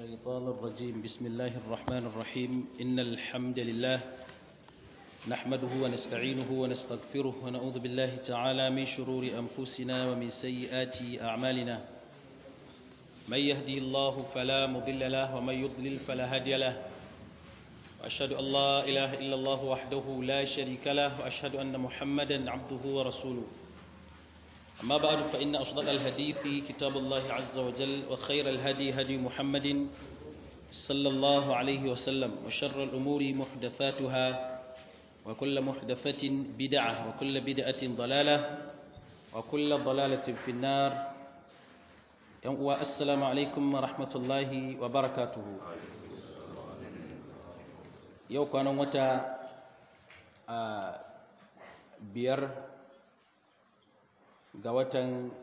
الشيطان الرجيم بسم الله الرحمن الرحيم إن الحمد لله نحمده ونستعينه ونستغفره ونعوذ بالله تعالى من شرور أنفسنا ومن سيئات أعمالنا من يهدي الله فلا مضل له ومن يضلل فلا هادي له وأشهد أن لا إله إلا الله وحده لا شريك له وأشهد أن محمدا عبده ورسوله أما بعد فإن أصدق الحديث كتاب الله عز وجل وخير الهدي هدي محمد صلى الله عليه وسلم وشر الأمور محدثاتها وكل محدثة بدعة وكل بدعة ضلالة وكل ضلالة في النار السلام عليكم ورحمة الله وبركاته yau kwanan wata a biyar ga watan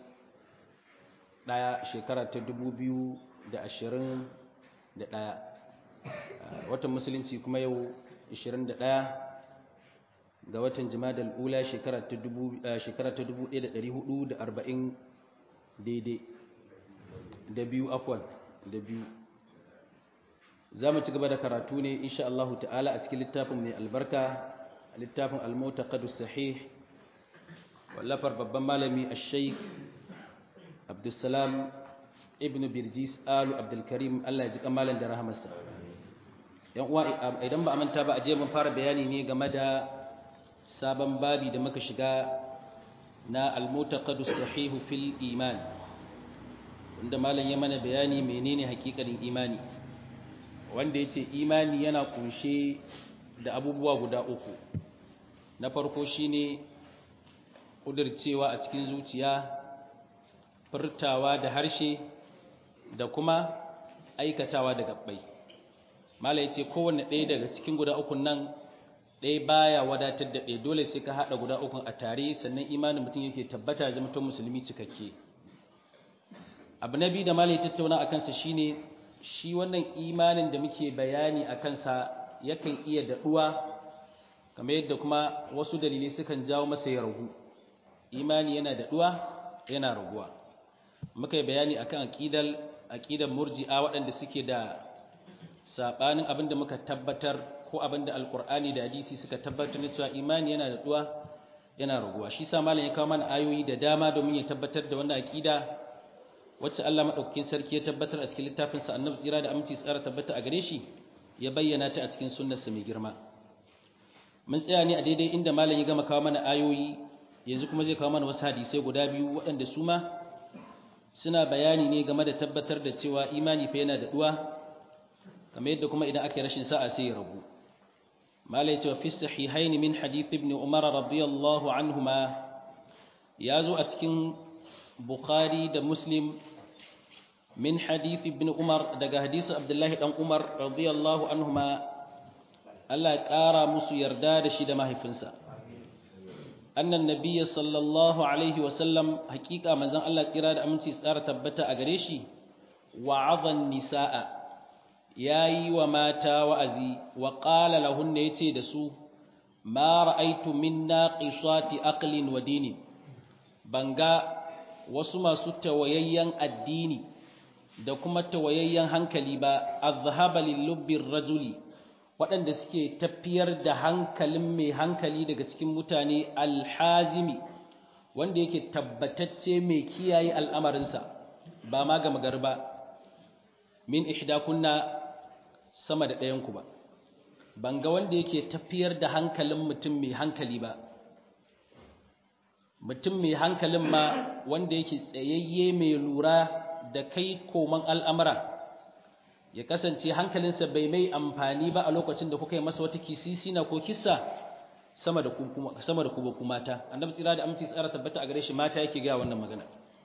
ɗaya shekara ta dubu biyu da ashirin da ɗaya watan musulunci kuma yau ashirin da ɗaya ga watan jimadal ula shekara ta dubu ɗaya da ɗari hudu da arba'in daidai da biyu afwan da biyu za mu ci gaba da karatu ne insha Allah ta'ala a cikin littafin mai albarka littafin al-mutaqaddis sahih wallafar babban malami al-shaykh Abdulsalam ibn Birjis Alu Abdul Karim Allah ya ji kamalan da rahamarsa yan uwa idan ba manta ba a je mun fara bayani ne game da sabon babi da muka shiga na al-mutaqaddis sahih fil iman wanda malam ya mana bayani menene hakikanin imani wanda ya ce imani yana kunshe da abubuwa guda uku na farko shine ƙudurcewa a cikin zuciya furtawa da harshe da kuma aikatawa da gabbai mala ya ce kowane ɗaya daga cikin guda ukun nan ɗaya baya wadatar da ɗaya dole sai ka haɗa guda ukun a tare sannan imanin mutum yake tabbata ya zama musulmi cikakke abu na biyu da mala ya tattauna a kansa shine shi wannan imanin da muke bayani a kansa yakan iya daɗuwa kamar yadda kuma wasu dalilai sukan jawo masa ya ragu imani yana daɗuwa yana raguwa muka yi bayani akan aƙidar aƙidar murji'a waɗanda suke da saɓanin abin da muka tabbatar ko abin da alƙur'ani da hadisi suka tabbatar da cewa imani yana daɗuwa yana raguwa shi sa malam ya kawo mana ayoyi da dama domin ya tabbatar da wannan aƙida wacce Allah madaukakin sarki ya tabbatar a cikin littafin sa Annabi tsira da aminci tsara tabbata a gare shi ya bayyana ta a cikin sunnarsa mai girma mun tsaya ne a daidai inda malam ya gama kawo mana ayoyi yanzu kuma zai kawo mana wasu hadisai guda biyu waɗanda su ma suna bayani ne game da tabbatar da cewa imani fa yana da duwa kamar yadda kuma idan aka yi rashin sa'a sai ya rabu malam ya ce fi sahihain min hadith ibn umar radiyallahu anhuma ya zo a cikin bukhari da muslim من حديث ابن عمر دغ حديث عبد الله بن عمر رضي الله عنهما الله قارا musu yarda da shi da mahaifinsa annan nabiyyi sallallahu alaihi wasallam hakika manzon Allah tsira da aminci tsara tabbata a gare shi wa'adhan nisaa yayi wa mata wa'azi wa qala lahunna yace da su ma ra'aytu min naqisati aqlin wa dinin banga wasu masu tawayayyen addini da kuma tawayayyen hankali ba azhaba lilubbir rajuli waɗanda suke tafiyar da hankalin mai hankali daga cikin mutane alhazimi wanda yake tabbatacce mai kiyaye al'amarinsa ba ma ga magarba min ihdakunna sama da ɗayanku ba ban ga wanda yake tafiyar da hankalin mutum mai hankali ba mutum mai hankalin ma wanda yake tsayayye mai lura da kai koman al'amura ya kasance hankalinsa bai mai amfani ba a lokacin da kuka yi masa wata kisisina ko kissa sama da kuma kuma mata annabi tsira da aminci tsara tabbata a gare shi mata yake ga wannan magana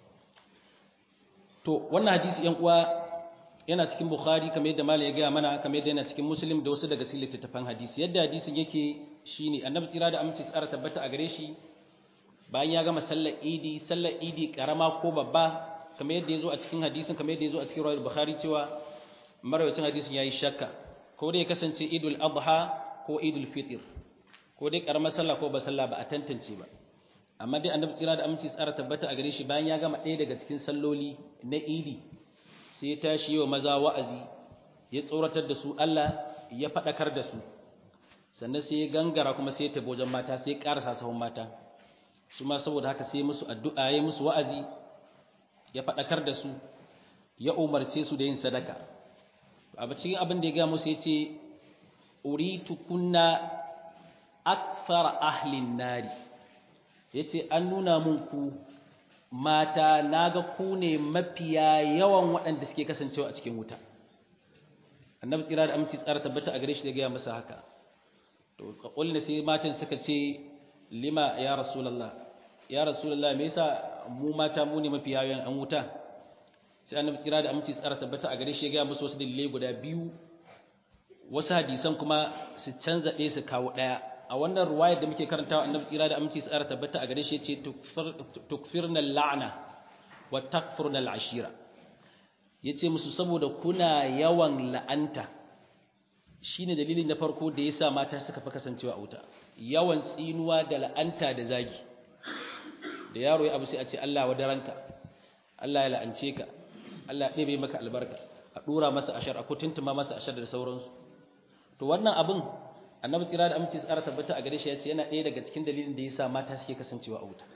to wannan hadisi yan uwa yana cikin bukhari kamar yadda malam ya gaya mana kamar yadda yana cikin muslim da wasu daga cikin littattafan hadisi yadda hadisin yake shine annabi tsira da aminci tsara tabbata a gare shi bayan ya gama sallar idi sallar idi karama ko babba kamar yadda ya zo a cikin hadisin kamar yadda ya zo a cikin rawar bukhari cewa marawacin hadisin ya yi shakka ko dai ya kasance idul adha ko idul fitr ko dai karamar sallah ko ba sallah ba a tantance ba amma dai annabi tsira da aminci tsara tabbata a gare shi bayan ya gama ɗaya daga cikin salloli na idi sai ya tashi yi wa maza wa'azi ya tsoratar da su Allah ya faɗakar da su sannan sai ya gangara kuma sai ya tafi wajen mata sai ya ƙarasa sahun mata su ma saboda haka sai musu addu'a ya musu wa'azi ya faɗakar da su ya umarce su da yin sadaka a cikin abin da ya ga musu ya ce uritu kunna akthar ahlin nari yace an nuna mun ku mata naga ku ne mafiya yawan waɗanda suke kasancewa a cikin wuta annabi tsira da aminci tsara tabbata a gare shi da gaya masa haka to kakulne sai matan suka ce lima ya rasulullah ya rasulullah me yasa mu mata mu ne mafiya yawan an wuta sai annabi tsira da aminci tsara tabbata a gare shi ya gaya musu wasu dalilai guda biyu wasu hadisan kuma su canza ɗaya su kawo ɗaya a wannan ruwayar da muke karantawa annabi tsira da aminci tsara tabbata a gare shi ce tukfirna la'ana wa takfurna al'ashira yace musu saboda kuna yawan la'anta shine dalilin na farko da yasa mata suka fi kasancewa a wuta yawan tsinuwa da la'anta da zagi da yaro ya abu sai a ce Allah wa daranka Allah ya la'ance ka Allah ya ɗebe maka albarka a ɗora masa ashar a kutuntuma masa ashar da sauransu to wannan abin annabi tsira da aminci tsara tabbata a gare shi ya ce yana ɗaya daga cikin dalilin da yasa mata suke kasancewa a wuta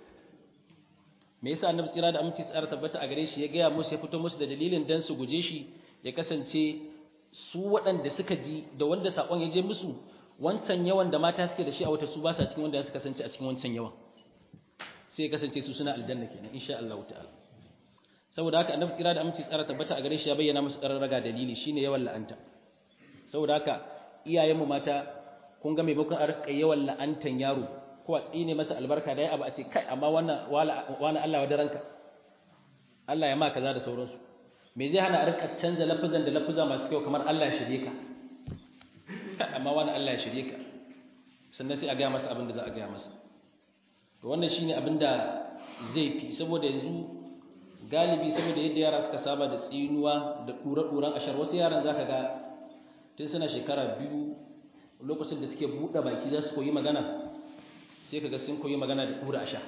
me yasa annabi tsira da aminci tsara tabbata a gare shi ya gaya musu ya fito musu da dalilin dan su guje shi ya kasance su waɗanda suka ji da wanda sakon ya je musu wancan yawan da mata suke da shi a wuta su ba sa cikin wanda suka kasance a cikin wancan yawan sai ya kasance su suna aljanna kenan insha Allah ta'ala saboda haka annabi tsira da aminci tsara tabbata a gare shi ya bayyana musu ƙararraga dalili shine yawan la'anta saboda haka iyayenmu mata kun ga maimakon a rika yawan la'antan yaro ko a tsine masa albarka da ya abu a ce kai amma wannan wani Allah wa daranka Allah ya ma kaza da sauransu me zai hana a rika canza lafazan da lafuza masu kyau kamar Allah ya shirye ka kai amma wani Allah ya shirye ka sannan sai a gaya masa abin da za a gaya masa to wannan shine abin da zai fi saboda yanzu galibi saboda yadda yara suka saba da tsinuwa da ɗura-ɗuran ashar wasu yaran zaka ga tun suna shekara biyu lokacin da suke buɗe baki za su koyi magana sai ka ga sun koyi magana da ɗura ashar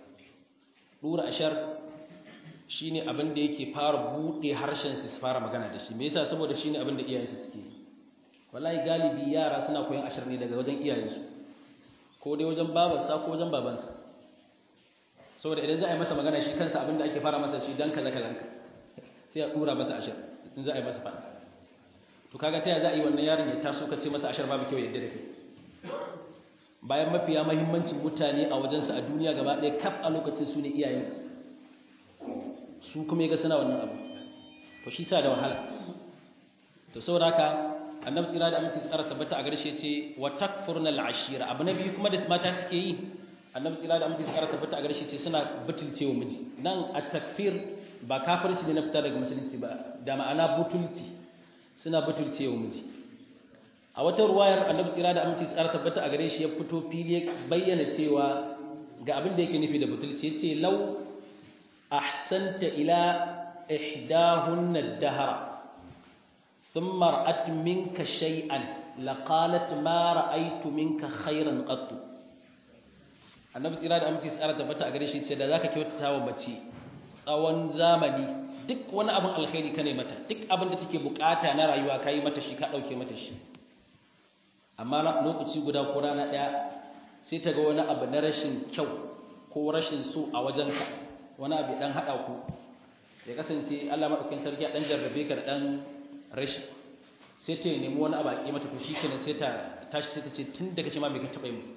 ɗura ashar shi ne abin da yake fara buɗe harshen su fara magana da shi me yasa saboda shi ne abin da iyayensu suke wallahi galibi yara suna koyon ashar ne daga wajen iyayensu ko dai wajen babarsa ko wajen babansa saboda idan za a yi masa magana shi kansa abin da ake fara masa shi dan kaza kaza sai a ɗura masa ashar in za a yi masa faɗa to kaga ta za a yi wannan yaron ya taso ka ce masa ashar babu kyau yadda da kai bayan mafiya mahimmancin mutane a wajensa a duniya gaba ɗaya kaf a lokacin su ne iyayensa su kuma ya ga suna wannan abu to shi sa da wahala to saboda haka annabi tsira da aminci tsara tabbata a garshe ce wa takfurna al'ashira abu na biyu kuma da mata suke yi annabi tsira da aminci tsara tabbata a garshe ce suna butulcewa miji nan at-takfir ba kafirci ne na fita daga musulunci ba da ma'ana butulci suna butulce wa miji a wata ruwayar annabi tsira da aminci tsara tabbata a gare shi ya fito fili bayyana cewa ga abin da yake nufi da butulci yace law ahsanta ila ihdahunna ad-dahra thumma ra'at minka shay'an laqalat ma ra'aytu minka khayran qatt annabi tsira da aminci tsara tabbata a gare shi ce da zaka kyautata wa mace tsawon zamani duk wani abin alkhairi ka ne mata duk abin da take bukata na rayuwa ka yi mata shi ka ɗauke mata shi amma lokaci guda ko rana ɗaya sai ta ga wani abu na rashin kyau ko rashin so a wajenka wani abu ɗan haɗa ku ya kasance Allah maɗaukin sarki a ɗan jarrabe ka da ɗan rashi sai ta nemi wani abu a ƙi mata to shi kenan sai ta tashi sai ta ce tun da kake ma me ka taɓa yi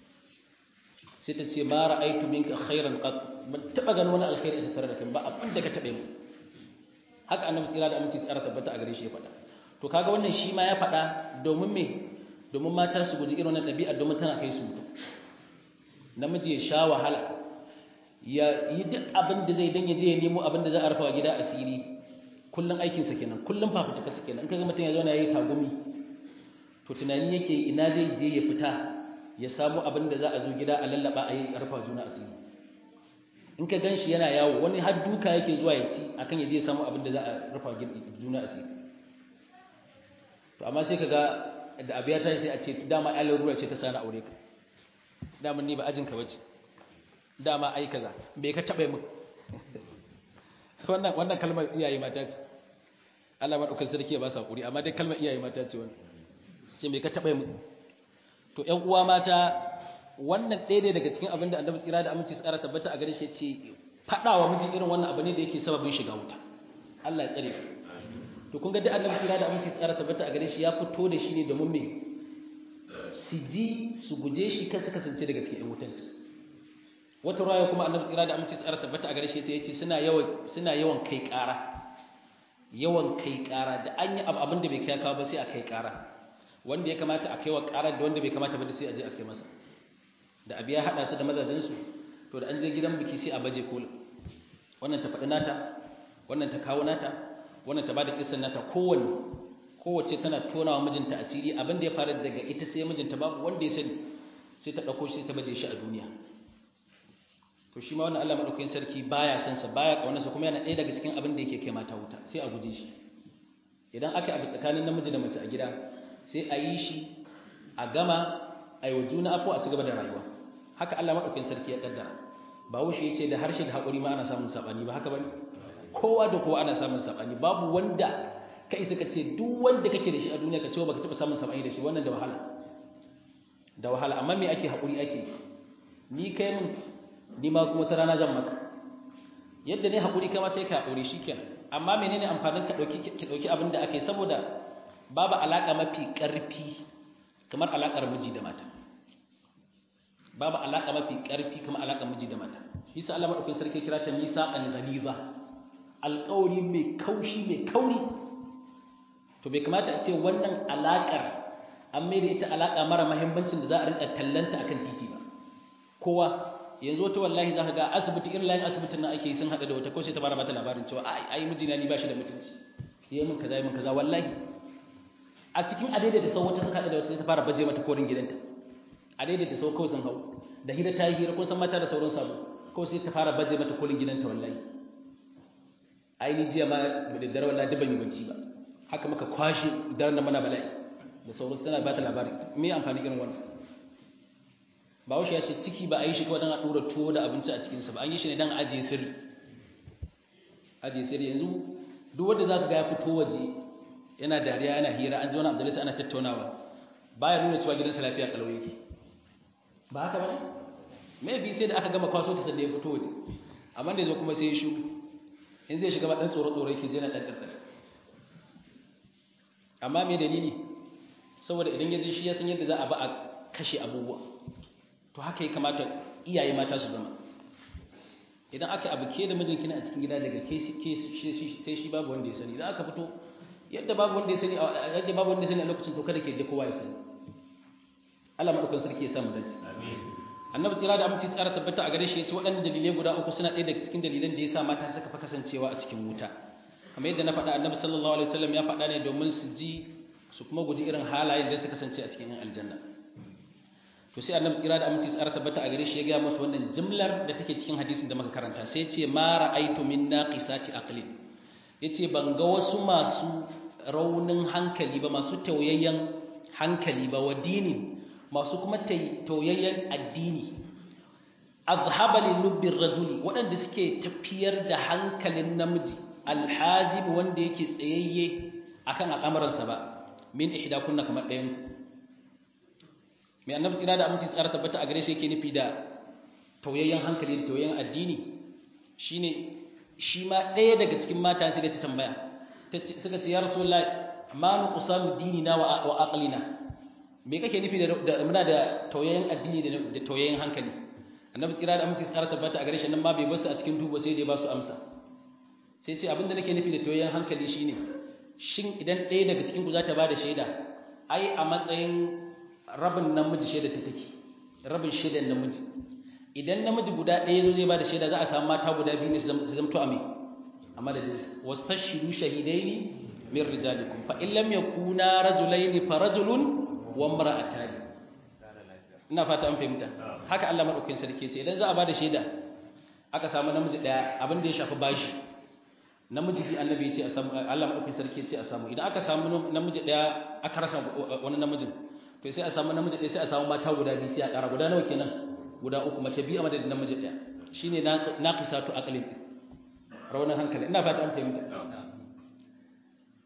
sai ta ce ma ra'aitu minka khairan qat ban taɓa ganin wani alkhairi a tattare da kai ba abin da ka taɓa yi haka annabi tsira da aminci tsara tabbata a gare shi ya faɗa to kaga wannan shi ma ya faɗa domin me domin mata su guji irin wannan ɗabi'a domin tana kai su mutum namiji ya sha wahala ya yi duk abin da zai dan ya je ya nemo abin da za a rufa wa gida asiri kullum aikinsa kenan kullum fafutuka su kenan in kaga mutum ya zauna ya yi tagumi to tunani yake ina zai je ya fita ya samu abin da za a zo gida a lallaba a yi rufa juna asiri in ka gan shi yana yawo wani har duka yake zuwa ya ci akan ya je samu abin da za a rufa juna asiri to amma sai ka ga da abu ya tashi sai a ce dama ya larura ce ta sani aure ka dama ni ba ajin ka bace dama ai kaza bai ka taɓa min wannan wannan kalmar iyaye mata ce Allah madaukakin sarki ya ba su hakuri amma dai kalmar iyaye mata ce wannan ce me ka taba mu to ƴan uwa mata wannan ɗaya ne daga cikin abin da annabi tsira da aminci tsara tabbata a gare shi ce faɗawa miji irin wannan abu ne da yake sababin shiga wuta Allah ya tsare to kun ga da annabi tsira da aminci tsara tabbata a gare shi ya fito da shi ne domin me su ji su guje shi kar su kasance daga cikin ƴan wutanci wata ruwaya kuma annabi tsira da aminci tsara tabbata a gare shi ya ce suna yawan suna yawan kai ƙara yawan kai ƙara da an yi abin da bai kai kawo ba sai a kai ƙara wanda ya kamata a kai wa ƙarar da wanda bai kamata ba sai a je a kai masa da abu ya haɗa su da mazajensu to da an je gidan biki sai a baje kola wannan ta faɗi nata wannan ta kawo nata wannan ta ba da kisan nata kowanne kowace tana tona wa mijinta asiri abin da ya faru daga ita sai mijinta babu wanda ya sani sai ta ɗauko shi sai ta baje shi a duniya to shi ma wannan Allah madaukakin sarki baya son sa baya kaunarsa kuma yana ɗaya daga cikin abin da yake kai mata wuta sai a guje shi idan aka abu tsakanin namiji da mace a gida sai a yi shi a gama a yi wa juna afo a ci gaba da rayuwa haka Allah madaukakin sarki ya kaddara ba wuce ya ce da harshe da haƙuri ma ana samun saɓani ba haka bane kowa da kowa ana samun saɓani babu wanda ka isa ka ce duk wanda kake da shi a duniya ka ce baka taɓa samun saɓani da shi wannan da wahala da wahala amma me ake haƙuri ake ni kai mun ni ma kuma ta rana zan maka yadda ne haƙuri kama sai ka haƙuri shikenan amma menene amfanin ka ɗauki ki ɗauki abin da ake saboda babu alaƙa mafi ƙarfi kamar alaƙar miji da mata babu alaƙa mafi ƙarfi kamar alaƙar miji da mata Isa Allah madaukakin sarki kira ta nisa an ghaliza alƙawari mai kaushi mai kauri to bai kamata a ce wannan alaƙar an mai da ita alaƙa mara muhimmancin da za a rinka tallanta akan titi ba kowa yanzu wata wallahi za ka ga asibiti irin layin asibitin nan ake yi sun haɗa da wata ko sai ta fara mata labarin cewa ai ai mijina ni ba shi da mutunci yayi min kaza yayi min kaza wallahi a cikin adaidai da sau wata suka haɗa da wata sai ta fara baje mata korin gidanta adaidai da sau kawai sun hau da hira ta yi hira ko san mata da sauran sabo ko sai ta fara baje mata korin gidanta wallahi ai ni jiya ma da dare wallahi ban yi bacci ba haka muka kwashe daren nan mana bala'i da sauransu tana ba ta labari me amfani irin wannan bahaushe ya ce ciki ba a yi shi kawai don a ɗora tuwo da abinci a cikinsa ba an yi shi ne don ajiye sirri ajiye sirri yanzu duk wanda za ka ga ya fito waje yana dariya yana hira an ji wani abdullis ana tattaunawa baya nuna cewa gidansa lafiya kalau yake ba haka ba ne maybe sai da aka gama kwaso ta sanda ya fito waje amma da ya zo kuma sai ya shu in zai shiga ba ɗan tsoro tsoro yake je na ɗan ƙarƙar amma me dalili saboda idan ya je shi ya san yadda za a ba a kashe abubuwa to haka ya kamata iyaye mata su zama idan aka abu ke da mijinki na a cikin gida daga ke sai shi babu wanda ya sani idan aka fito yadda babu wanda ya sani yadda babu wanda ya sani a lokacin to kada ke da kowa ya sani Allah madaukakin sarki ya samu dace amin annabi tsira da aminci tsara tabbata a gare shi yace waɗannan dalilai guda uku suna ɗaya daga cikin dalilan da yasa mata suka fa kasancewa a cikin wuta kamar yadda na faɗa annabi sallallahu alaihi wasallam ya faɗa ne domin su ji su kuma guji irin halayen da suka kasance a cikin aljanna to sai annabi kira da aminci tsara tabbata a gare shi ya ga musu wannan jimlar da take cikin hadisin da muka karanta sai ce ma ra'aitu min naqisati aqli yace ban ga wasu masu raunin hankali ba masu tauyayyen hankali ba wa dini masu kuma tauyayyen addini azhaba li lubbi rajuli waɗanda suke tafiyar da hankalin namiji alhazim wanda yake tsayayye akan al'amuransa ba min ihdakunna kamar ɗayan mai annabi tsira da aminci tsara tabbata a gare shi yake nufi da tauyayyen hankali da tauyayyen addini shine shi ma ɗaya daga cikin mata sai da ta tambaya suka ce ya rasulullahi ma nu qusamu dinina wa wa aqlina me kake nufi da muna da tauyayyen addini da tauyayyen hankali annabi tsira da aminci tsara tabbata a gare shi nan ma bai basu a cikin duba sai dai ba su amsa sai ce abinda nake nufi da tauyayyen hankali shine shin idan ɗaya daga cikin ku za ta ba da shaida ai a matsayin rabin namiji shaida ta take rabin shaidan namiji idan namiji guda ɗaya zo zai ba da shaida za a samu mata guda biyu ne su zamto a mai a madadin wasu tashiru shahidaini min rijalikum fa in lam yakuna rajulaini fa rajulun wa imra'atani ina fata an fahimta haka Allah madaukakin sarki ce idan za a ba da shaida aka samu namiji ɗaya abin da ya shafi bashi namiji bi annabi ya ce a samu Allah madaukakin sarki ce a samu idan aka samu namiji ɗaya aka rasa wani namijin to sai a samu namiji ɗaya sai a samu mata guda biyu sai a ƙara guda nawa kenan guda uku mace biyu a madadin namiji ɗaya shine naqisatu aqlin raunin hankali ina fata an fahimta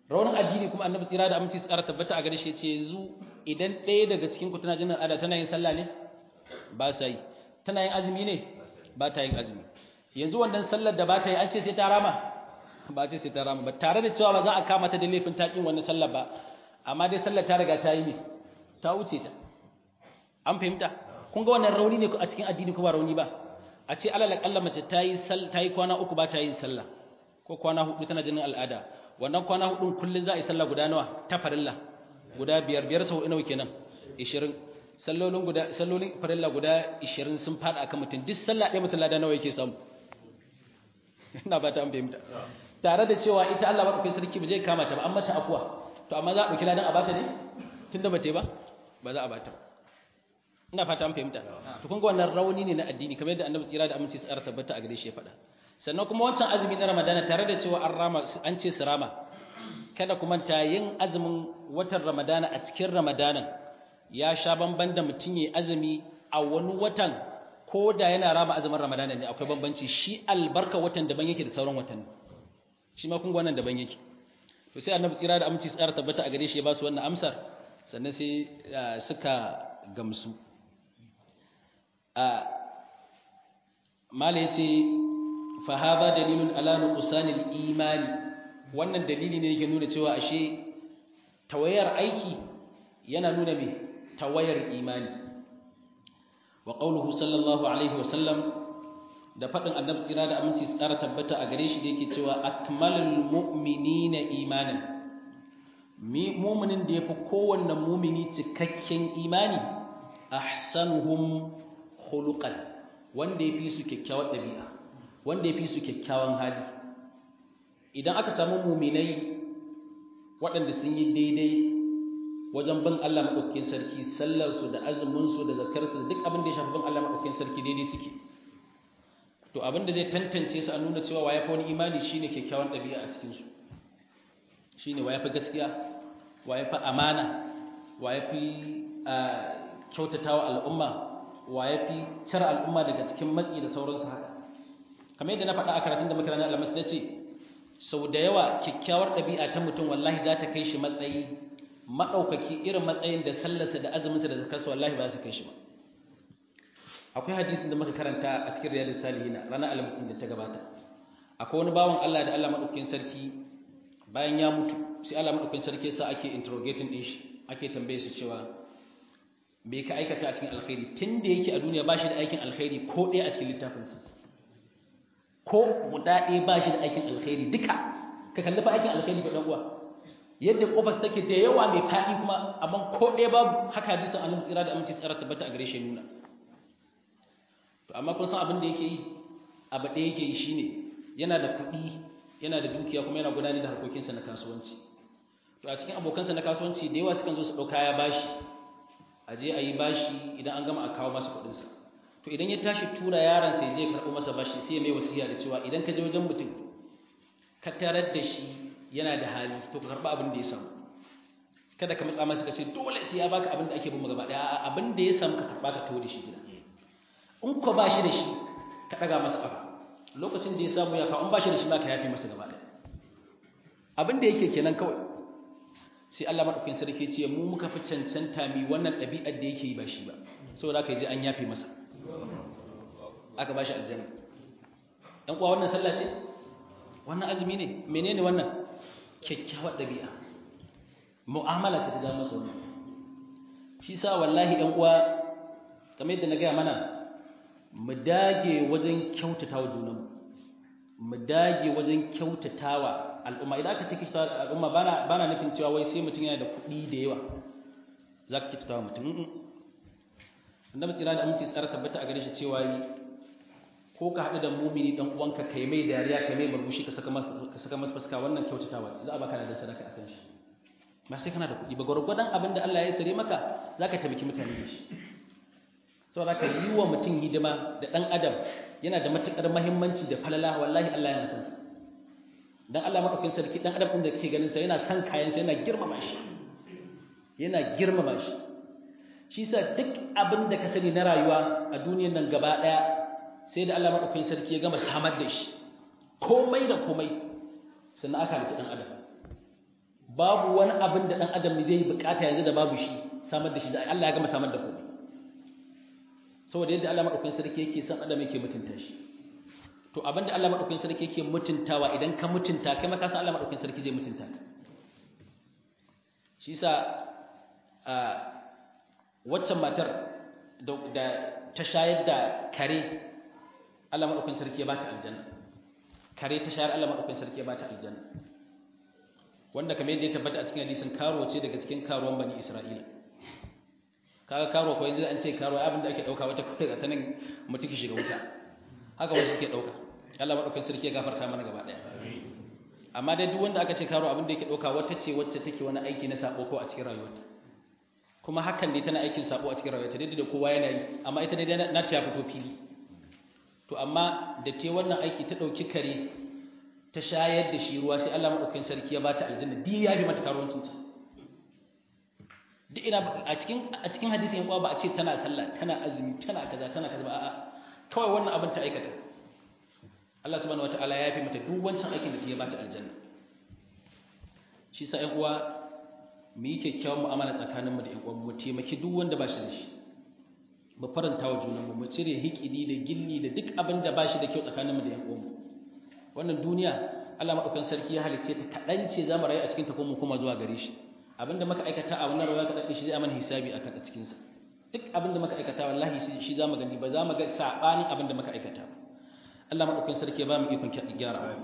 raunin addini kuma annabi tsira da aminci tsara tabbata a gare shi ce yanzu idan ɗaya daga cikin ku tana jinin al'ada tana yin sallah ne ba sa yi tana yin azumi ne ba ta yin azumi yanzu wannan sallar da ba ta yi an ce sai ta rama ba ce sai ta rama ba tare da cewa ba za a kama ta da laifin taƙin wannan sallar ba amma dai sallar ta riga ta yi ne ta wuce ta an fahimta kun ga wannan rauni ne a cikin addini ko ba rauni ba a ce alal akalla mace ta yi ta yi kwana uku ba ta yin sallah ko kwana hudu tana jinin al'ada wannan kwana hudun kullun za a yi sallah guda nawa ta farilla guda biyar biyar sau nawa kenan 20 sallolin guda sallolin farilla guda 20 sun fada akan mutum duk sallah ɗaya mutum lada nawa yake samu ina ba ta an fahimta tare da cewa ita Allah madaukakin sarki ba zai kama ta ba an mata afuwa to amma za a dauki ladan a bata ne tunda ba ta ba ba za a bata ba ina fata an fahimta to kun ga wannan rauni ne na addini kamar yadda annabi tsira da aminci tsara tabbata a gare shi ya faɗa sannan kuma wancan azumi na ramadana tare da cewa an rama an ce su rama kada kuma ta yin azumin watan ramadana a cikin ramadanan ya sha bamban da mutum ya azumi a wani watan ko da yana rama azumin ramadana ne akwai bambanci shi albarka watan daban yake da sauran watanni shi ma kun ga wannan daban yake to sai annabi tsira da aminci tsara tabbata a gare shi ya ba su wannan amsar sannan sai suka gamsu a mala yace fa hadha dalilun ala nuqsanil imani wannan dalili ne yake nuna cewa ashe tawayar aiki yana nuna me tawayar imani wa qawluhu sallallahu alaihi wa sallam da fadin annabi tsira da aminci tsara tabbata a gare shi da yake cewa akmalul mu'minina imanan mu'minin da yafi kowanne mu'mini cikakken imani ahsanuhum khuluqan wanda yafi su kyakkyawar dabi'a wanda yafi su kyakkyawan hali idan aka samu mu'minai waɗanda sun yi daidai wajen bin Allah maɗaukakin sarki sallarsu da azuminsu da zakarsu da duk abin da ya shafi bin Allah maɗaukakin sarki daidai suke to abin da zai tantance su a nuna cewa waye fa wani imani shine kyakkyawan ɗabi'a a cikin su shine waye fa gaskiya waye fa amana waye fi kyautatawa al'umma waye fi cire al'umma daga cikin matsi da sauransu haka kamar yadda na faɗa a karatun da muka ranar alhamis na ce sau da yawa kyakkyawar ɗabi'a ta mutum wallahi za ta kai shi matsayi maɗaukaki irin matsayin da sallarsa da azuminsa da zakarsa wallahi ba su kai shi ba akwai hadisin da muka karanta a cikin riyadus salihina ranar alhamis da ta gabata akwai wani bawan Allah da Allah madaukakin sarki bayan ya mutu sai Allah madaukakin sarki sa ake interrogating din shi ake tambaye shi cewa me ka aikata a cikin alkhairi tunda yake a duniya ba shi da aikin alkhairi ko ɗaya a cikin littafinsa ko guda ɗaya ba shi da aikin alkhairi duka ka kalli fa aikin alkhairi ga ɗan uwa yadda kofar take da yawa mai faɗi kuma amma ko ɗaya babu haka hadisin annabi tsira da aminci tsara tabbata a gare shi nuna to amma kun san abin da yake yi abu ɗaya yake yi shine yana da kuɗi yana da dukiya kuma yana gudanar da harkokinsa na kasuwanci to a cikin abokansa na kasuwanci da yawa sukan zo su ɗauka ya bashi a je a yi bashi idan an gama a kawo masa kuɗinsa to idan ya tashi tura yaron sai je karɓo masa bashi sai mai wasiya da cewa idan ka je wajen mutum ka tarar da shi yana da hali to ka karɓa abin da ya samu kada ka matsa masa ka ce dole sai ya baka abin da ake bin gaba ɗaya abin da ya samu ka karɓa ka tawo da shi gida in ko ba shi da shi ka ɗaga masa ƙafa lokacin da ya samu ya kawo in ba shi da shi ma ka yafe masa gaba ɗaya abin da yake kenan kawai sai Allah madaukakin sarki ce mu muka fi cancanta mi wannan ɗabi'ar da yake yi ba shi ba saboda haka je an yafe masa aka bashi aljanna dan kuwa wannan sallah ce wannan azumi ne menene wannan kyakkyawar ɗabi'a mu'amala ce ta zama masa wannan shi sa wallahi ɗan uwa kamar yadda na gaya mana mu dage wajen kyautata wa junanmu mu dage wajen kyautata wa al'umma idan aka ce kyautata wa al'umma bana bana nufin cewa wai sai mutum yana da kuɗi da yawa za ka kyautata wa mutum annabi tsira da aminci tsara tabbata a gare shi cewa yi ko ka haɗu da mumini dan uwanka kai mai dariya kai mai murmushi ka saka ka saka masa fuska wannan kyautatawa ce za a baka da sadaka akan shi ba sai kana da kuɗi ba gwargwadon abin da Allah ya sare maka zaka taimaki mutane da shi saboda ka yi wa mutum hidima da ɗan adam yana da matuƙar mahimmanci da falala wallahi Allah yana son sa dan Allah madaukakin sarki ɗan adam ɗin da kake ganin sa yana son kayan sa yana girmama shi yana girmama shi shi sa duk abin da ka sani na rayuwa a duniyar nan gaba ɗaya sai da Allah madaukakin sarki ya gama samar da shi komai da komai sannan aka halitta ɗan adam babu wani abin da dan adam zai yi bukata yanzu da babu shi samar da shi da Allah ya gama samar da komai saboda yadda Allah madaukakin sarki yake son adam yake mutunta shi to abinda Allah madaukakin sarki yake mutuntawa idan ka mutunta kai ma ka san Allah madaukakin sarki zai mutunta ka shi yasa a waccan matar da ta shayar da kare Allah madaukakin sarki ya bata aljanna kare ta shayar Allah madaukakin sarki ya bata aljanna wanda kamar yadda ya tabbata a cikin hadisin karo ce daga cikin karuwan bani Isra'ila kaga karo ko yanzu an ce karo abin da ake dauka wata kai ga tanan mutum ki shiga wuta haka wasu suke dauka Allah madaukakin sarki ya gafarta mana gaba daya amma dai duk wanda aka ce karo abin da yake dauka wata ce wacce take wani aiki na sabo ko a cikin rayuwarta kuma hakan ne tana aikin sabo a cikin rayuwarta daidai da kowa yana yi amma ita dai na ta fito fili to amma da te wannan aiki ta dauki kare ta shayar da shi ruwa sai Allah madaukakin sarki ya bata aljanna din ya bi mata karuwancin ta duk ina a cikin a cikin hadisi yan ba a ce tana sallah tana azumi tana kaza tana kaza ba a'a kawai wannan abin ta aikata Allah subhanahu wataala ya fi mata duk wancan aikin da ya bata aljanna shi sa ƴan uwa mu yi kyakkyawan mu'amala tsakaninmu da ƴan uwan mu taimaki duk wanda ba shi da shi mu faranta wa junanmu mu cire hikidi da gilli da duk abin da ba shi da kyau tsakaninmu da ƴan uwanmu wannan duniya Allah madaukakin sarki ya halicce ta kaɗan ce za mu rayu a cikin ta kuma kuma zuwa gare shi abinda muka aikata a wannan rayuwa kaɗan shi zai amana hisabi a kan cikin sa duk abinda muka aikata wallahi shi za mu gani ba za mu ga sabanin abinda muka aikata Allah madaukakin sarki ya ba mu ikon gyara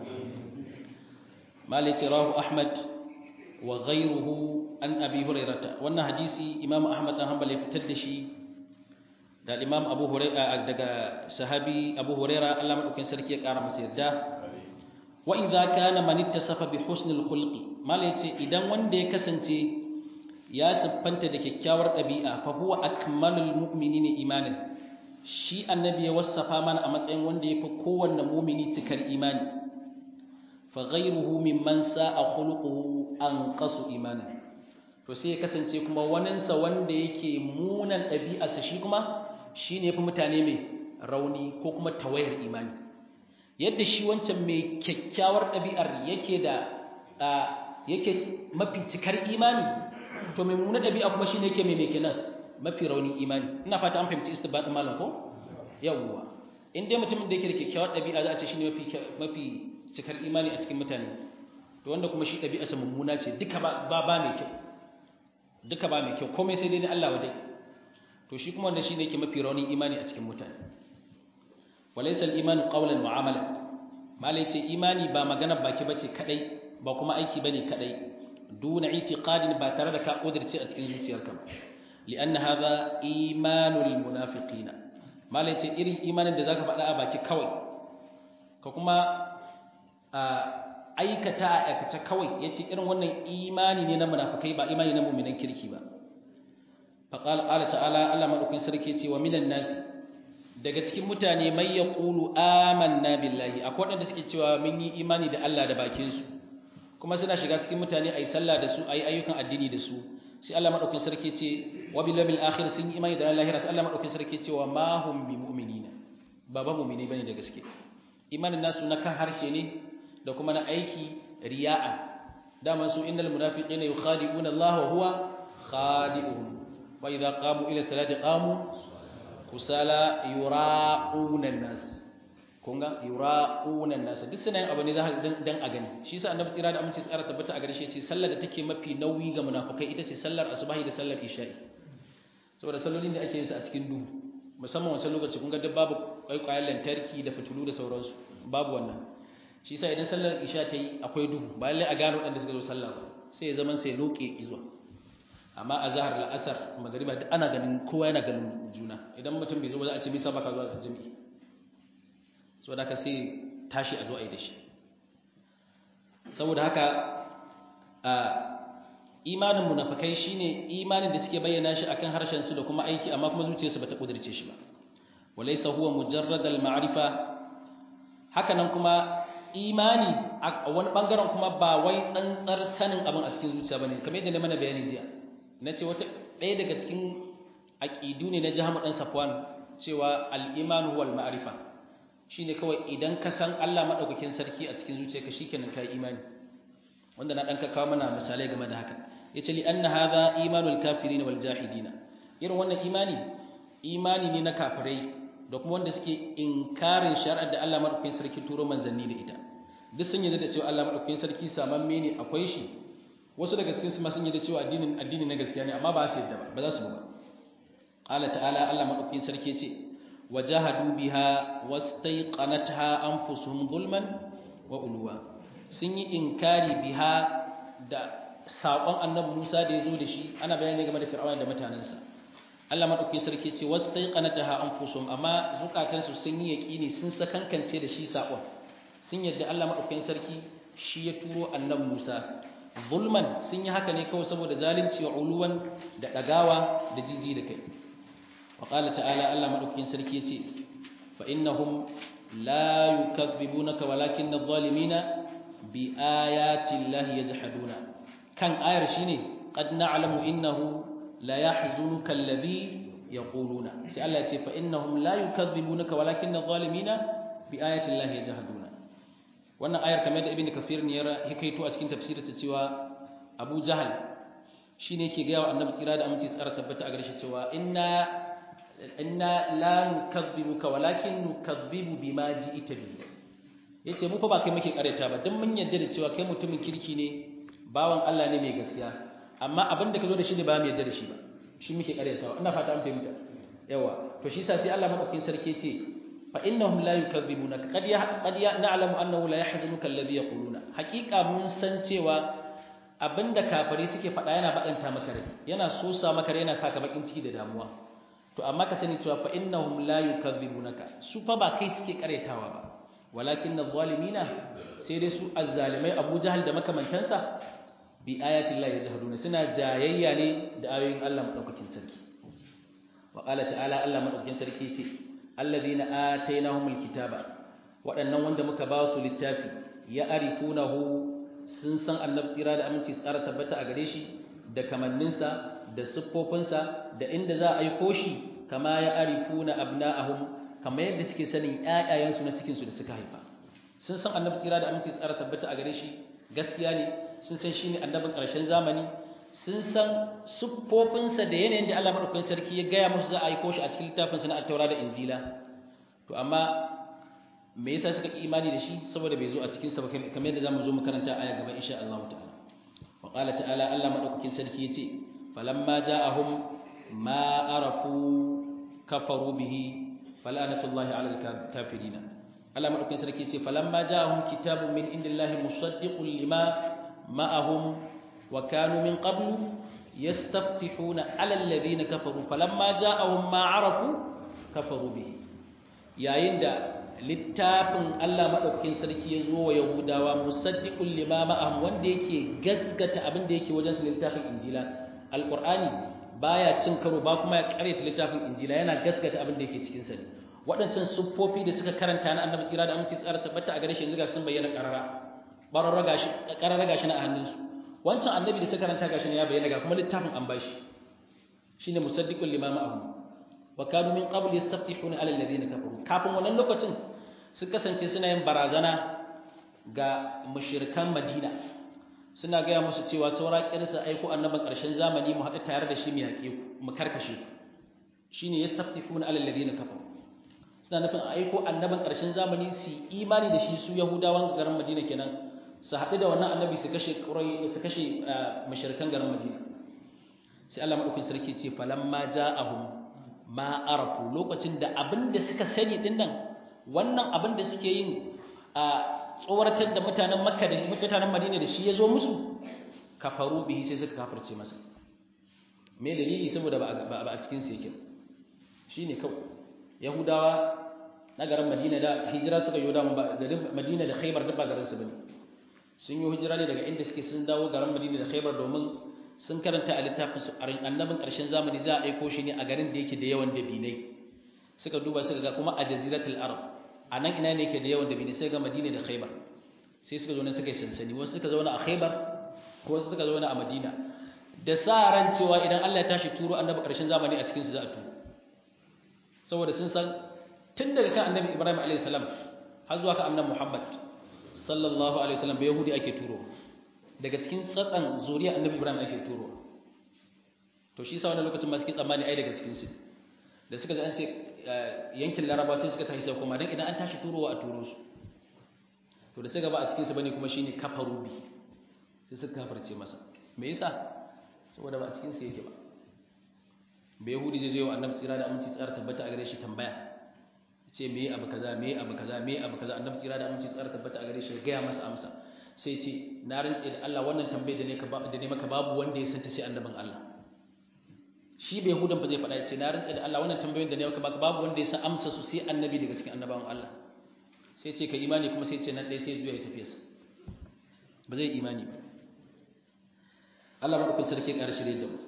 malai rahu ahmad wa ghayruhu an abi hurairata wannan hadisi imam ahmad dan hanbal ya fitar da shi da imam abu hurairah daga sahabi abu hurairah Allah madaukakin sarki ya kara masa yarda wa idza kana man ittasafa bi husnil khulqi malai ce idan wanda ya kasance ya siffanta da kyakkyawar ɗabi'a fa huwa akmalul mu'minina imanan shi annabi ya wasafa mana a matsayin wanda ya fi kowanne mumini cikar imani fa ghayruhu mimman sa'a khuluquhu anqasu imanan to sai ya kasance kuma waninsa wanda yake munan ɗabi'arsa shi kuma shine fi mutane mai rauni ko kuma tawayar imani yadda shi wancan mai kyakkyawar ɗabi'ar yake da yake mafi cikar imani to mai munan ɗabi'a kuma shine yake mai mai kenan mafi rauni imani ina fata an fahimci istibatin malam ko yawwa in dai mutumin da yake da kyakkyawar ɗabi'a za a ce shine mafi mafi cikar imani a cikin mutane to wanda kuma shi ɗabi'arsa mummuna ce duka ba ba mai kyau duka ba mai kyau komai sai dai na Allah wadai to shi kuma wanda shine yake mafi raunin imani a cikin mutane walaysa al-iman qawlan wa amalan malai ce imani ba magana baki bace kadai ba kuma aiki bane kadai duna itiqadin ba tare da ka kudirce a cikin zuciyarka ba لأن هذا إيمان المنافقين ما ليس إري إيمان da zaka faɗa a baki kawai ka kuma aikata a aikace kawai yace irin wannan imani ne na munafikai ba imani na mu'minan kirki ba fa qala qala ta'ala Allah madaukin sarki yace wa minan nas daga cikin mutane mai yaqulu amanna billahi akwai wanda suke cewa mun yi imani da Allah da bakin su kuma suna shiga cikin mutane ayi sallah da su ayi ayyukan addini da su sai Allah madaukakin sarki ce wa bil yawmil akhir sun yi imani da ranar lahira sai Allah madaukakin sarki ce wa ma hum bi mu'minina ba ba mu'mini bane da gaske imanin nasu na kan harshe ne da kuma na aiki riya'a dama su innal munafiqina yukhadi'una Allah wa huwa khadi'uhum wa idza qamu ila salati qamu kusala yura'una an-nas kunga yura'una an-nas duk sunan abu ne dan a gani shi yasa annabi tsira da aminci tsara tabbata a gare shi yace sallar da take mafi nauyi ga munafikai ita ce sallar asubahi da sallar isha'i saboda sallolin da ake yin su a cikin duhu musamman wancan lokaci kun ga duk babu kwaikwayen lantarki da fitilu da sauransu babu wannan shi yasa idan sallar isha ta yi akwai duhu ba lallai a gano waɗanda suka zo sallah ba sai ya zaman sai loke izuwa amma a zahar la'asar magariba duk ana ganin kowa yana ganin juna idan mutum bai zo ba za a ce bisa baka zuwa jami'i so da ka sai tashi a zo a yi da shi saboda haka a imanin munafikai shine imanin da suke bayyana shi akan harshen su da kuma aiki amma kuma zuciyarsu bata kudirce shi ba walaysa huwa mujarrad al-ma'rifa haka nan kuma imani a wani bangaren kuma ba wai tsantsar sanin abin a cikin zuciya bane kamar yadda na mana bayani jiya nace wata ɗaya daga cikin aqidu ne na Jahmu dan Safwan cewa al-iman huwa al-ma'rifa shine kawai idan ka san Allah madaukakin sarki a cikin zuciyarka shikenan kai imani wanda na dan kawo mana misalai game da haka yace li anna hadha imanul kafirin wal jahidin irin wannan imani imani ne na kafirai da kuma wanda suke inkarin shari'ar da Allah madaukakin sarki turo manzanni da ita duk sun yarda da cewa Allah madaukakin sarki samamme ne akwai shi wasu daga cikin su ma sun yarda cewa addinin addini na gaskiya ne amma ba su yarda ba ba za su ba qala ta'ala Allah madaukakin sarki ce wajahadu biha wastaiqanatha anfusuhum zulman wa uluwa sun yi inkari biha da saƙon annabi Musa da ya zo da shi ana bayani game da fir'auna da mutanensa Allah madaukakin sarki ce wastaiqanatha anfusuhum amma zukatansu sun yi yaqini sun sakankance da shi saƙon sun yadda Allah madaukakin sarki shi ya turo annabi Musa zulman sun yi haka ne kawai saboda zalunci wa uluwan da dagawa da jiji da kai wa qala ta'ala Allah madaukakin sarki yace fa innahum la yukazzibunaka walakinna adh-dhalimina bi ayati llahi yajhaduna kan ayar shine qad na'lamu innahu la yahzunuka alladhi yaquluna sai Allah yace fa innahum la yukazzibunaka walakinna adh-dhalimina bi ayati llahi yajhaduna wannan ayar kamar da ibnu kafir ne ya hikaito a cikin tafsirinsa cewa Abu Jahal shine yake ga wa Annabi tsira da aminci tsara tabbata a gare shi cewa inna inna la nukazzibuka walakin nukazzibu bima ji'ta bi yace mu fa ba kai muke kareta ba dan mun yarda da cewa kai mutumin kirki ne bawan Allah ne mai gaskiya amma abin da ka zo da shi ne ba mu yarda da shi ba shi muke karetawa ina fata an fahimta yawa to shi sa sai Allah madaukakin sarki ce fa innahum la yukadzibunaka qad ya qad ya na'lamu annahu la yahzunuka alladhi yaquluna haqiqa mun san cewa abinda kafari suke faɗa yana bakanta maka rai yana sosa maka rai yana saka bakin ciki da damuwa to amma ka sani cewa fa innahum la yukadzibunaka su fa ba kai suke karetawa ba walakin adh-dhalimina sai dai su azzalimai Abu Jahal da makamantansa bi ayati Allah yajhaduna suna jayayya ne da ayoyin Allah madaukakin sarki wa qala ta'ala Allah madaukakin sarki ce alladhina atainahumul kitaba waɗannan wanda muka ba su littafi ya arifunahu sun san annabi tsira da aminci tsara tabbata a gare shi da kamanninsa da siffofinsa da inda za a aiko shi kama ya arifuna abna'ahum kamar yadda suke sanin ƴaƴayensu na cikinsu da suka haifa sun san annabi tsira da aminci tsara tabbata a gare shi gaskiya ne sun san shine annabin ƙarshen zamani sun san siffofinsa da yanayin da Allah madaukakin sarki ya gaya musu za a aiko shi a cikin littafinsa na Attaura da Injila to amma me yasa suka imani da shi saboda bai zo a cikin sa kamar yadda zamu zo mu karanta aya gaba insha Allah ta'ala wa qala ta'ala Allah madaukakin sarki yace falamma ja'ahum ma arafu kafaru bihi falanatullahi 'ala al-kafirin Allah madaukakin sarki yace falamma ja'ahum kitabun min indillahi musaddiqun lima ma'ahum wa kanu min qablu yastaftihuna 'ala alladhina kafaru falamma ja'ahum ma arafu kafaru bihi yayin da littafin Allah maɗaukakin sarki ya zo wa Yahudawa musaddiqul lima ma'ahum wanda yake gaskata abin da yake wajen su littafin Injila Alƙur'ani baya cin karo ba kuma ya ƙaryata littafin Injila yana gaskata abin da yake cikin sa waɗancan siffofi da suka karanta na Annabi tsira da aminci tsara tabbata a gare shi yanzu ga sun bayyana ƙarara bararra gashi ƙarara gashi na a hannunsu wancan annabi da suka karanta gashi ne ya bayyana ga kuma littafin an bashi shine musaddiqul lima ma'ahum wa kanu min qabl yastafihuna ala alladhina kafaru kafin wannan lokacin sun kasance suna yin barazana ga mushrikan Madina suna gaya musu cewa saura kirsa aiko annaban ƙarshen zamani mu haɗu tare da shi mu yaƙe ku mu karkashe ku shine yastafihuna ala alladhina kafaru suna nufin aiko annaban ƙarshen zamani su imani da shi su yahudawan garin Madina kenan su haɗu da wannan annabi su kashe su kashe mushrikan garin Madina sai Allah madaukakin sarki ce falamma ja'ahum ma arafu lokacin da abin da suka sani din nan wannan abin da suke yin a tsoratar da mutanen makka da mutanen madina da shi ya zo musu kafaru bihi sai suka kafirce masa me dalili saboda ba a cikin su yake shine kawai yahudawa na garin madina da hijira suka yi da garin madina da khaybar duk ba garin su bane sun yi hijira ne daga inda suke sun dawo garin madina da khaybar domin sun karanta a littafin su annabin ƙarshen zamani za a aiko shi ne a garin da yake da yawan dabinai suka duba suka ga kuma a jaziratul arab a nan ina ne yake da yawan dabinai sai ga madina da khaybar sai suka zo ne suka yi sansani wasu suka zauna a khaybar ko wasu suka zauna a madina da sa ran cewa idan Allah ya tashi turo annabi ƙarshen zamani a cikin su za a turo saboda sun san tun daga kan annabi Ibrahim alayhi salam har zuwa kan annabi Muhammad sallallahu alaihi wasallam ba yahudi ake turo daga cikin tsatsan zuriya annabi ibrahim ake turowa to shi sa wani lokacin ma suke tsammani ai daga cikin su da suka ji an ce yankin laraba sai suka tashi sai kuma dan idan an tashi turowa a turo su to da sai gaba a cikin su bane kuma shine kafaru bi sai suka kafarce masa me yasa saboda ba a cikin su yake ba bai yahudi zai zo wa annabi tsira da aminci tsara tabbata a gare shi tambaya ce me abu kaza me abu kaza me abu kaza annabi tsira da aminci tsara tabbata a gare shi ga ya masa amsa sai ce na rantse da Allah wannan tambayar da ne ka da ne maka babu wanda ya santa sai annabin Allah shi bai hudan ba zai faɗa ce na rantse da Allah wannan tambayoyin da ne maka babu wanda ya san amsa su sai annabi daga cikin annabawan Allah sai ce ka imani kuma sai ce nan ɗaya sai zuwa ya tafi sa ba zai imani ba Allah madaukakin sarki ya ƙara shirye da mu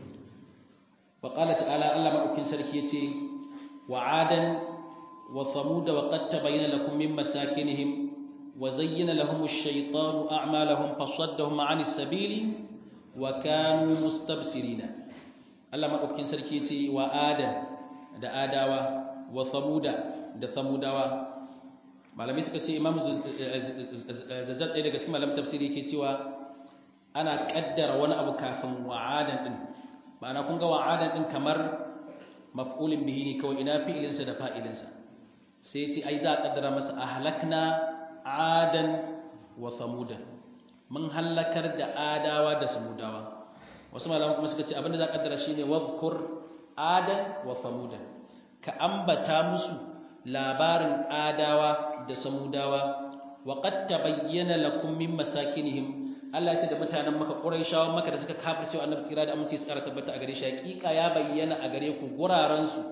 wa qala ta'ala Allah madaukakin sarki yace wa adan wa thamud wa qad tabayyana lakum min masakinihim wa zayyana lahum ash-shaytanu a'malahum fasaddahum 'anis sabili wa kanu mustabsirina Allah madaukakin sarki yace wa adan da adawa wa thamuda da thamudawa malami suka ce imam zazzal ɗaya daga cikin malam tafsiri yake cewa ana kaddara wani abu kafin wa'adan din ma'ana kun ga wa'adan din kamar maf'ulin bihi ne kawai ina fi'ilinsa da fa'ilinsa sai ya ce ai za a kaddara masa ahlakna adan wa samudan mun halakar da adawa da samudawa wasu malaman kuma suka ce abinda za a kaddara shine wadhkur adan wa samudan ka ambata musu labarin adawa da samudawa wa qad tabayyana lakum min masakinihim Allah ya ce da mutanen maka Qurayshawan maka da suka kafirce annabi kira da aminci su ƙara tabbata a gare shi hakika ya bayyana a gare ku guraren su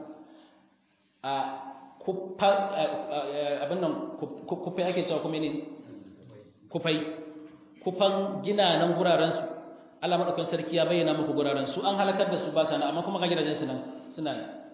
a kufa abin nan kufai ake cewa kuma ne kufai kufan ginanan guraren su Allah madaukakin sarki ya bayyana muku guraren su an halakar da su ba sana amma kuma ga gidajen su nan suna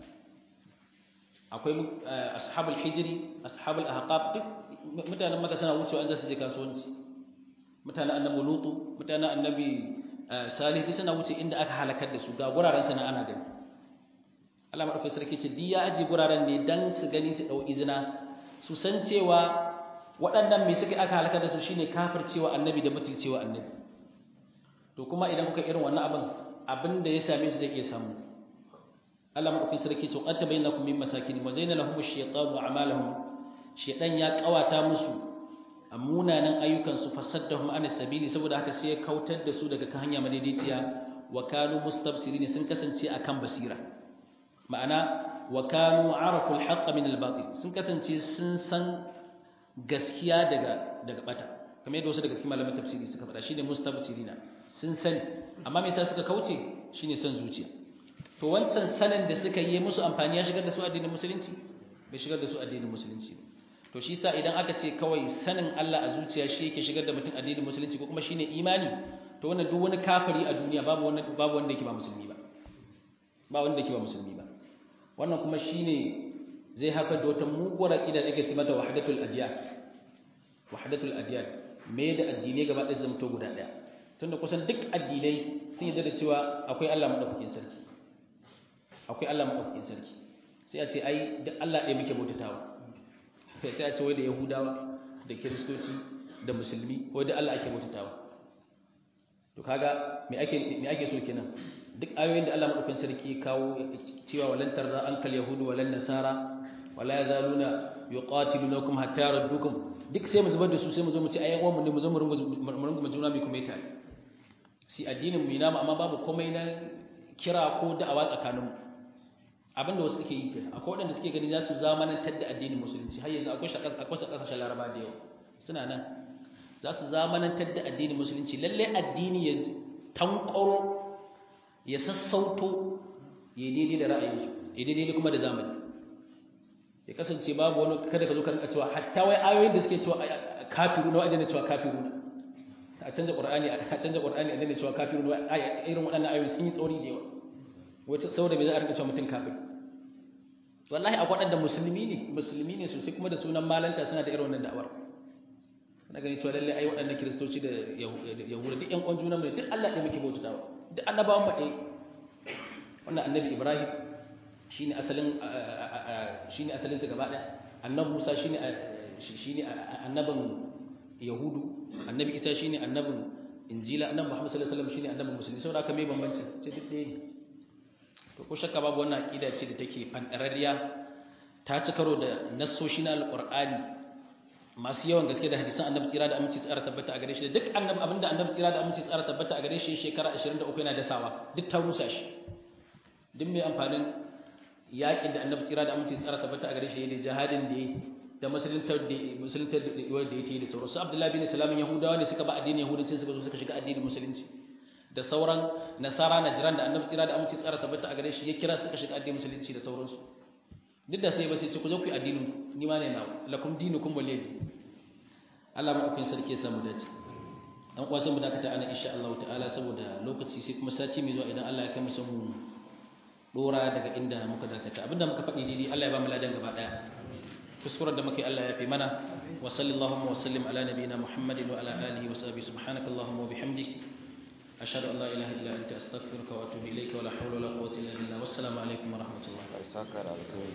akwai ashabul hijri ashabul ahqaf duk mutanen maka suna wucewa an za su je kasuwanci mutanen annabi lutu mutanen annabi salih duk suna wuce inda aka halakar da su ga guraren sana ana gani Allah madaukakin sarki ce di ya aji guraren ne dan su gani su dau izina su san cewa waɗannan me suka aka halakar da su shine kafircewa annabi da mutulcewa annabi to kuma idan kuka irin wannan abin abin da ya same su zai iya samu Allah madaukakin sarki ce qad tabayyanakum min masakin wa zayyana lahum ash-shaytanu a'malahum shaytan ya kawata musu a munanan ayyukansu fasaddahum anis sabili saboda haka sai ya kautar da su daga kan hanya madaidaiciya wa kanu mustabsirin sun kasance akan basira ma'ana wa kanu arafu al min al sun kasance sun san gaskiya daga daga bata kamar yadda wasu daga cikin malaman tafsiri suka faɗa shine mustabsirina sun sani amma me yasa suka kauce shine san zuciya to wancan sanin da suka yi musu amfani ya shigar da su addinin musulunci bai shigar da su addinin musulunci ba to shi sa idan aka ce kawai sanin Allah a zuciya shi yake shigar da mutum addinin musulunci ko kuma shine imani to wannan duk wani kafiri a duniya babu wanda babu wanda yake ba musulmi ba ba wanda yake ba musulmi ba wannan kuma shine zai haifar da wata muguwar aqida da ake ce mata wahdatul adyan wahdatul adyan me da addinai gaba ɗaya zama to guda ɗaya tunda kusan duk addinai sun yarda da cewa akwai Allah madaukakin sarki akwai Allah madaukakin sarki sai a ce ai duk Allah ɗaya muke bautatawa sai a ce wai da yahudawa da kiristoci da musulmi wai da Allah ake bautatawa to kaga me ake me ake so kenan duk ayoyin da Allah madaukakin sarki kawo cewa walan tarra ankal yahudu walan nasara wala yazaluna yuqatilunakum hatta yardukum duk sai mu zubar da su sai mu zo mu ci ayyan uwan mu ne mu zo mu rungu mu juna mai kuma ita si addinin mu ina amma babu komai na kira ko da'awa tsakaninmu abinda wasu suke yi kenan akwai waɗanda suke gani za su zamanantar da addinin musulunci har yanzu akwai akwai ƙasashen laraba da yawa suna nan za su zamanantar da addinin musulunci lalle addini ya tankwaro ya sassauto ya daidai da ra'ayinsu ya daidai kuma da zamani ya kasance babu wani kada ka zo ka rinka cewa hatta wai ayoyin da suke cewa kafiru na wa'adina cewa kafiru a canza qur'ani a canza qur'ani a daina cewa kafiru na irin waɗannan ayoyi sun yi tsauri da yawa wace saboda bai za a rinka cewa mutum kafir wallahi a waɗanda musulmi ne musulmi ne sosai kuma da sunan malanta suna da irin wannan da'awar kana gani cewa lallai ai waɗannan kiristoci da yahuda duk ƴan uwan juna mu duk Allah ɗaya muke bautawa duk annabawan mu ɗaya wannan annabi Ibrahim shine asalin shine asalin sa gaba ɗaya annabi Musa shine shine annabin yahudu annabi Isa shine annabin injila annabi Muhammad sallallahu alaihi wasallam shine annabi musulmi saboda haka me bambanci ce duk ɗaya ne to ko shakka babu wannan aqida ce da take fandarariya ta ci karo da nassoshi na alqur'ani masu yawan gaske da hadisan annabi tsira da aminci tsara tabbata a gare shi da duk annabi abinda annabi tsira da aminci tsara tabbata a gare shi shekara 23 yana dasawa duk ta rusa shi duk mai amfanin yaƙin da annabi tsira da aminci tsara tabbata a gare shi da jihadin da ya da musuluntar da musuluntar da wanda ya yi da sauransu abdullahi bin salamin yahudawa ne suka ba addinin yahudanci suka zo suka shiga addinin musulunci da sauran nasara na jiran da annabi tsira da aminci tsara tabbata a gare shi ya kira suka shiga addinin musulunci da sauransu duk da sai ba sai ce ku zo ku yi addinin ni ma ne na lakum dinukum waliyadi Allah madaukakin sarki ya samu dace dan uwa sai mu dakata ana insha Allah ta'ala saboda lokaci sai kuma sati mai zuwa idan Allah ya kai mu san mu dora daga inda muka dakata abinda muka faɗi daidai Allah ya ba mu ladan gaba daya kuskuren da muke Allah ya fi mana wa sallallahu wa sallim ala nabiyina Muhammadin wa ala alihi wa sahbihi subhanakallahumma wa bihamdik ashhadu an la ilaha illa anta astaghfiruka wa atubu ilayka wa la hawla wa la quwwata illa billah wassalamu alaikum wa rahmatullahi